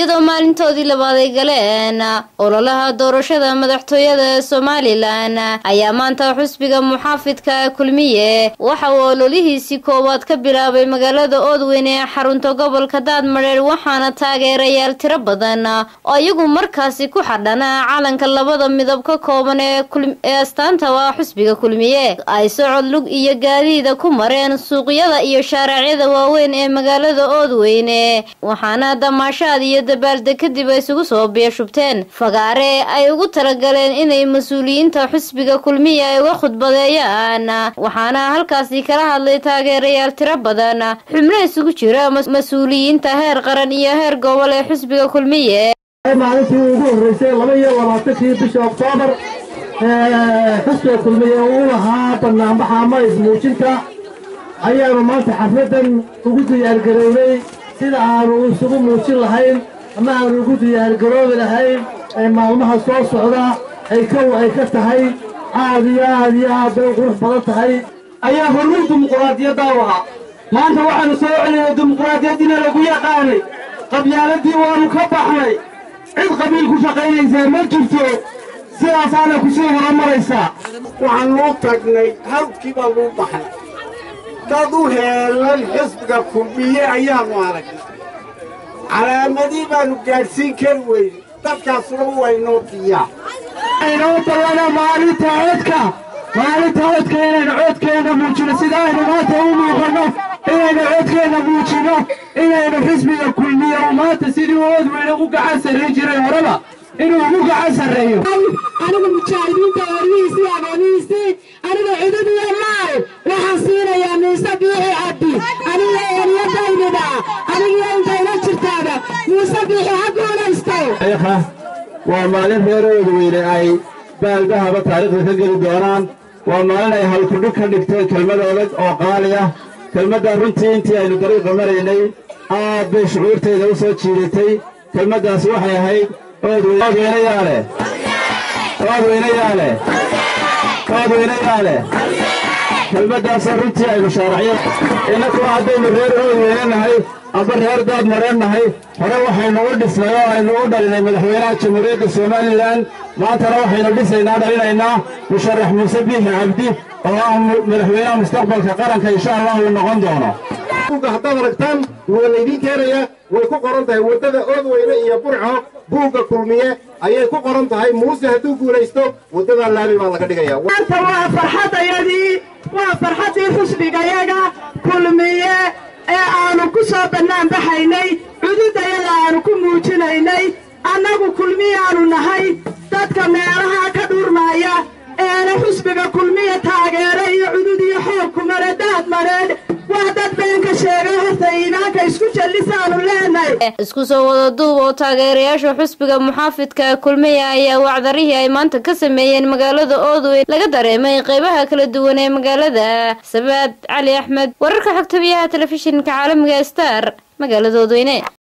iyadoo maalintoodii labaad ay galeen ololaha doorashada madaxtooyada ee somalilan ayaa maanta xusbiga muxaafidka kulmiye waxa uu ololihiisii koowaad ka bilaabay magaalada oodweyn ee xarunta gobolka daadmareer waxaana taageerayaal tiro badan oo iyagu markaasi ku xadhan calanka labada midab ka kooban ee astaanta waa xusbiga kulmiye ay socod lug iyo gaadiida ku mareen suuqyada iyo shaaraacyada waaweyn ee magaalada oodweyne waxaana damaashaad iyo dabaaldeg kadib ay isugu soo biyashubteen fagaare ay ugu talagaleen inay mas-uuliyiinta xusbiga kulmiya ay uga khudbadeeyaan waxaana halkaasi kala hadlay taageerayaal tiro badan xubno isugu jira mas-uuliyiinta heer qaran iyo heer gobol ee xusbiga kulmiye maalintii ugu horreysay laba iyo labaatankii bisha oktoobar xusbiga kulmiye uu lahaa banaanbaxa ama ismuujinta ayaanu maanta xafladan ugu diyaargarownay sida aanu isugu muujin lahayn ama aanu ugu diyaargaroobi lahayn ee maalmaha soo socda ay kow ay ka tahay aad iyo aad iyo aad bay qurux badan tahay ayaa hormar dimuquraadiyadda u ahaa maanta waxaanu soo celinay dimuquraadiyaddina lagu yaqaanay qabyaaladii waanu ka baxnay cid qabiil ku shaqaynaysaa ma jirto sidaasaana ku sii horumaraysaa waxaanu u tagnay hawdkii baanu u baxnay dad u heelan xisbiga kulmiye ayaannu aragnay calaamadii baannu gaadhsiin kari weyne dadkaasuna waynoo diyaa aynoo dallana maalinta codka maalinta codka inaynu codkeenna muujino sida aynu maanta u muuqanno inaynu codkeenna muujino inaynu xisbiga kulmiye oo maanta sidii oodweyne u gacan sarrayn jiray horeba inuu ugu gacan sarreeyo anigu mujaahidiinta warmihiisii agoonihiisii aniga cididiyo maal waxaan siinayaa muuse biixi cabdi aniga eeriyadaynida anigiyo intayna jirtaaba muuse biixi ha guulaysto waa maalin reer oodweyne ay baaldahaba taariikhda ka geli doonaan waa maalin ay halkudhig ka dhigteen kelmad adag oo qaali ah kelmaddan runtii intii aynu dariiqa maraynay aad bay shucuurteeda u soo jiidatay kelmaddaas waxay ahayd oodweynayaale oodweynayaale oodweynayaale kelmaddaasoo runtii aynu shaaracyo innakuna haddaynu reer oodweyne nahay amba reer daad mareen nahay hore waxaynu u dhisnay oo aynu u dhalinay madaxweynaha jamhuuriyadda somalilan maantana waxaynu dhisaynaa dhalinaynaa musharax muuse biixi cabdi oo ah madaxweynaha mustaqbalka qaranka insha allah uu noqon doono haddaad aragtaan waa laydiin keenaya way ku qoran tahay waddada oodweyne iyo burco buugga kulmiye ayay ku qoran tahay muuse hadduu guulaysto waddadaa laabi baa laga dhigaya maanta waa farxadayadii waa farxaddii xusbigayaga kulmiye ee aanu ku soo bannaan baxaynay cududayada aanu ku muujinaynay annagu kulmiyaanu nahay dadka meelaha ka dhurmaaya eena xusbiga kulmiya taageera iyo cudud iyo xoog kumare daad mareen waa dad beenka sheegay horta iimaanka isku jallisaanu leenahay isku soo wada duub oo taageerayaasha xusbiga muxaafidka kulmiya ayaa wacdarihii ay maanta ka sameeyeen magaalada oodweyn laga dareemay qeybaha kala duwan ee magaalada sabaad cali axmed wararka xogtabiyaha telefishinka caalamiga star magaalada oodweyne